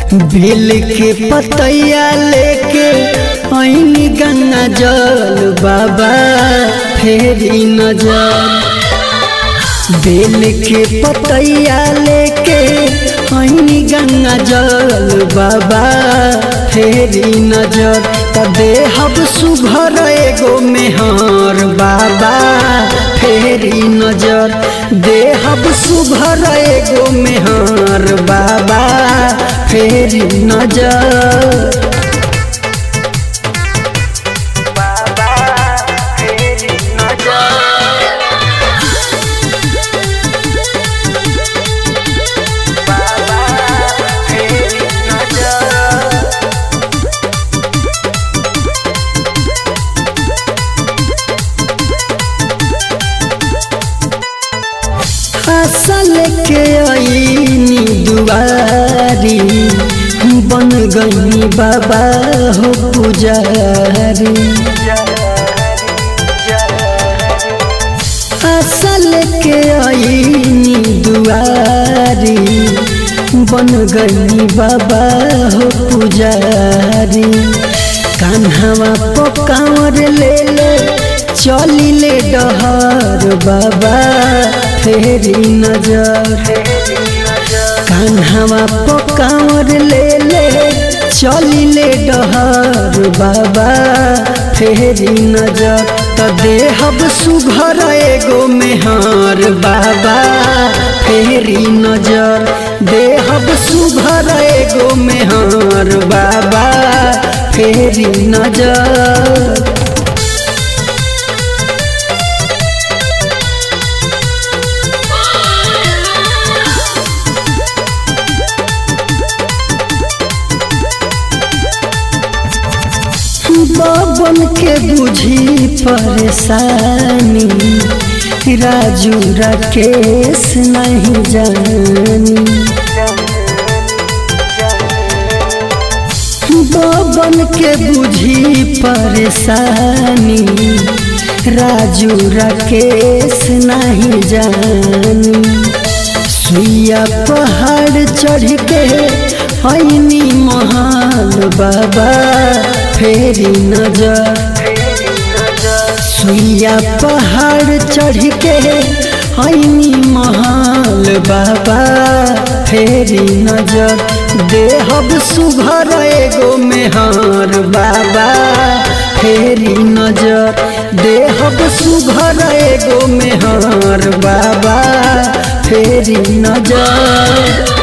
बेल के पतैया लेके ऐनी गंगा जल बाबा फेरी नजर बेल के पतैया लेके ऐनी गंगा जल बाबा फेरी नजर तबे हब सुघर एगो मेहर बाबा फेरी नजर देहब सुघर एगो मेहर बाबा फेरी नजर बाबा फेरी नजर बाबा फेरी नजर फसल के आईनी दुआरी बन गई बाबा हो पुजारी फसल के आईनी दुआरी बन गई बाबा हो पुजारी कान्हवा पकावर ले ले चली ले डहर बाबा फेरी नजर कान्हवा पकावर ले ले चली ले डहर बाबा फेरी नजर त देहब सुघर एगो मेहर बाबा फेरी नजर देहब सुघर एगो मेहर बाबा फेरी नजर बबन के बुझी परेशानी राजू राकेश नहीं जानी बबन के बुझी परेशानी राजू राकेश नहीं जानी सुइया पहाड़ चढ़ के ऐनी महाल बाबा फेरी नजर सुइया पहाड़ चढ़ के ऐनी महाल बाबा फेरी नजर देहब सुघर एगो मेहर बाबा फेरी नजर देहब सुघर एगो मेहर बाबा फेरी नजर